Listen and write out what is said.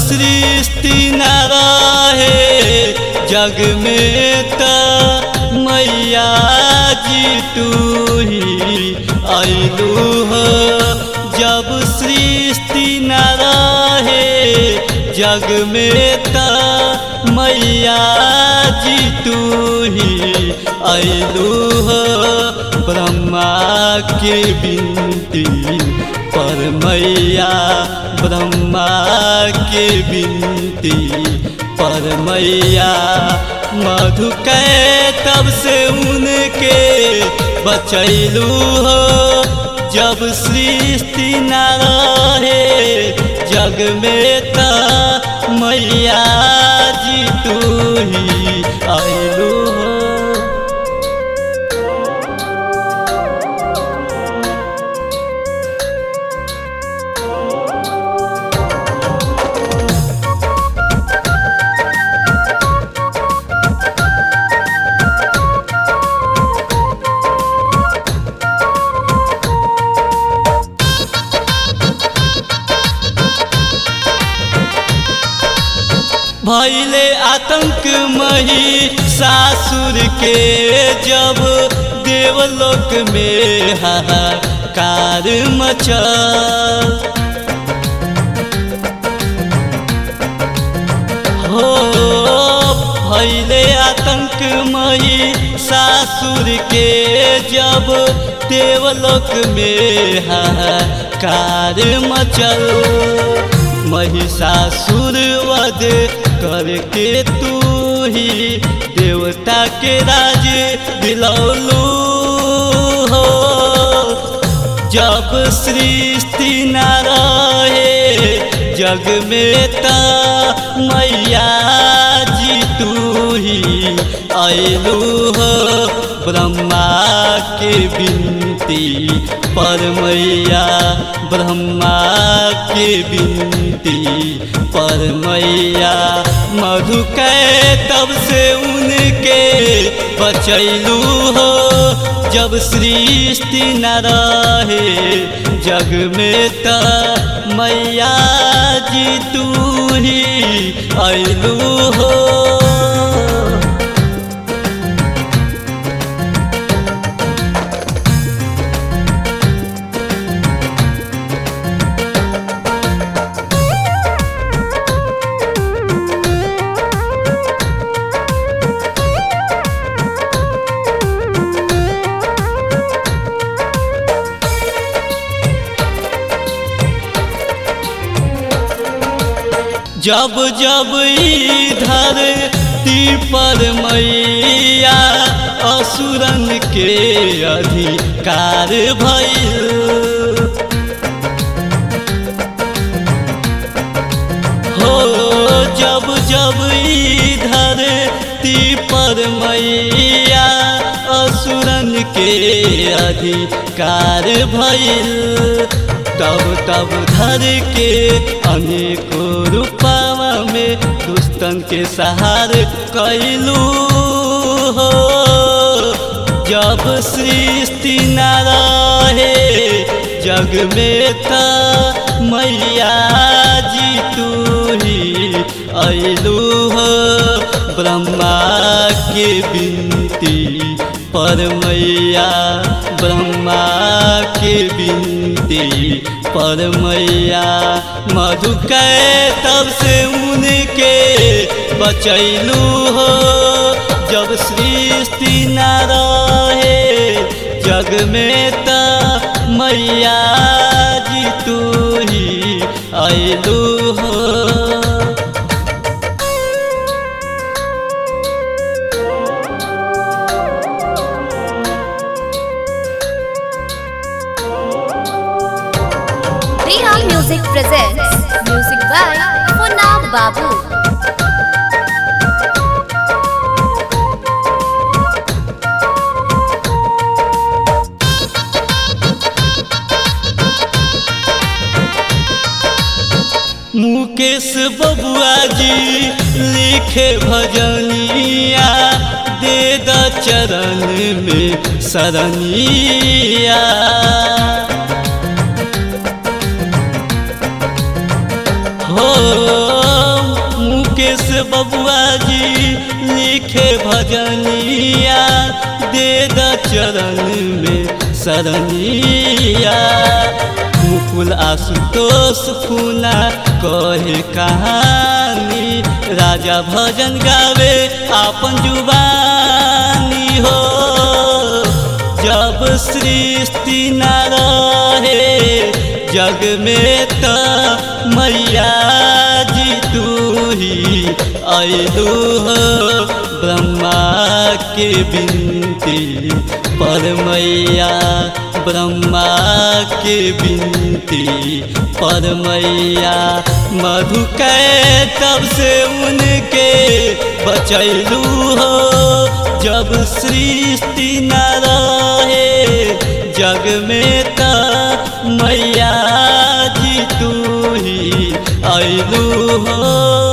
सृष्टि न रहे जग में त मैया जी तू ही आइलू हो जब सृष्टि न रहे जग में त मैया जी तू ही आइलू हो ब्रह्मा के बिनती पर मैया ब्रह्मा के बिनती पर मैया मधु के तब से उनके बचैलू हो जब सृष्टि न रहे जग में त मैया जी तू ही आइलू हो भैले आतंक मही सासुर के जब देवलोक में हाहाकार मचल हो भैले आतंक मही सासुर के जब देवलोक में हाहाकार मचल महिषासुर वध करके तू ही देवता के राज दिलौलू हो जब सृष्टि न रहे जग में त मैया जी तू ही आइलू हो ब्रह्मा के बिनती पर मैया ब्रह्मा के बिनती पर मैया मधु के तब से उनके बचैलू हो जब सृष्टि न रहे जग में त मैया जी तू ही आइलू हो जब जब इधर पर मैया असुरन के अधिकार भइल हो जब जब इधर पर मैया असुरन के अधिकार भइल तब तब धर के अनेकों रूपावा में दुस्तन के सहार कैलू हो जब सृष्टि न रहे जग में त मैया जी तू ही अइलू हो ब्रह्मा के बिनती पर मैया ब्रह्मा के बिनती पर मैया मधु के तब से उनके बचैलू हो जब सृष्टि न रहे जग में त मैया जी तू ही अइलू हो Reha Music presents music by Funab Babu. Mukesh बबुआ जी लिखे भजनिया दे द चरण में शरणिया हो बबुआ जी लिखे भजनिया दे द चरण में सरनिया मुकुल आशुतोष फूना कहे कहानी राजा भजन गावे आपन जुबानी हो जब सृष्टि न रहे जग में त मैया जी तू ही अयलू हो ब्रह्मा के बिनती पर मैया ब्रह्मा के बिनती पर मैया मधु के तब से उनके बचैलू हो जब सृष्टि न रहे जग में त मैया जी तू ही अयलू हो